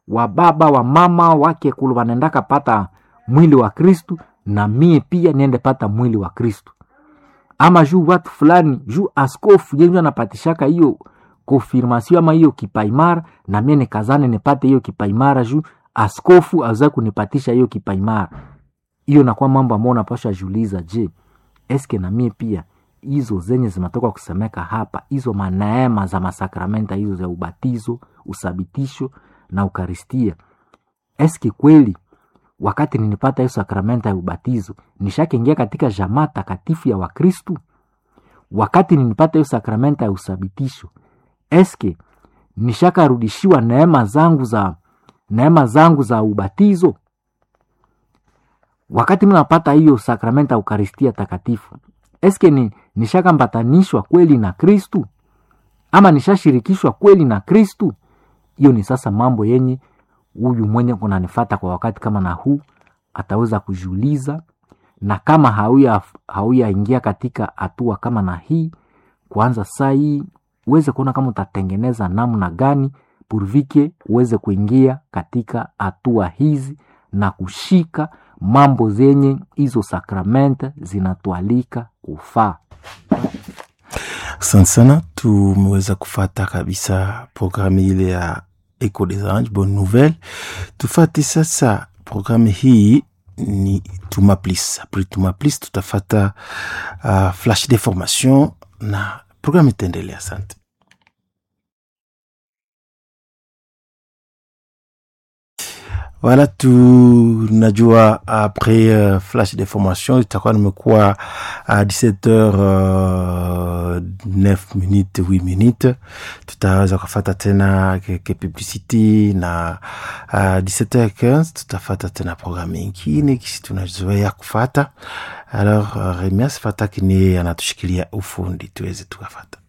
wa baba wa mama wake kulu wanaendaka pata mwili wa kristu na mie pia niende pata mwili wa kristu ama juu watu fulani juu askofu yenju anapatishaka hiyo konfirmasio ama hiyo kipaimara na mie nikazane nipate hiyo kipaimara juu askofu aweza kunipatisha hiyo kipaimara hiyo nakuwa mambo ambayo unapasha juliza je eske na mie pia hizo zenye zinatoka kusemeka hapa hizo maneema za masakramenta hizo za ubatizo usabitisho na ukaristia eske kweli wakati ninipata hiyo sakramenta ya ubatizo nishakiingia katika jamaa takatifu ya wakristu wakati ninipata hiyo sakramenta ya usabitisho eske nishakarudishiwa neema zangu za neema zangu za ubatizo wakati mnapata hiyo sakramenta ya ukaristia takatifu eske ni nishakambatanishwa kweli na kristu ama nishashirikishwa kweli na kristu hiyo ni sasa mambo yenye huyu mwenye kunanifata kwa wakati kama na huu ataweza kujiuliza na kama hauya hauyaingia katika hatua kama na hii kwanza saa hii uweze kuona kama utatengeneza namna gani purvike uweze kuingia katika hatua hizi na kushika mambo zenye hizo sakramente zinatualika kufaa asante sana tumeweza kufata kabisa programu ile ya eco des anges bonne nouvelle tufate sasa programu hii ni tuma plis apres tuma plis tutafata uh, flash de formation na programu itaendelea asante Voilà, tunajua après uh, flash de formation itakuwa nimekuwa uh, 17h uh, 9 minutes 8 minutes tutaweza kufata tena ke publicity na uh, 17h15 tutafata tena programu ingine kisi tunazoea kufata alors uh, Remias Fataki ni anatushikilia ufundi tuweze tukafata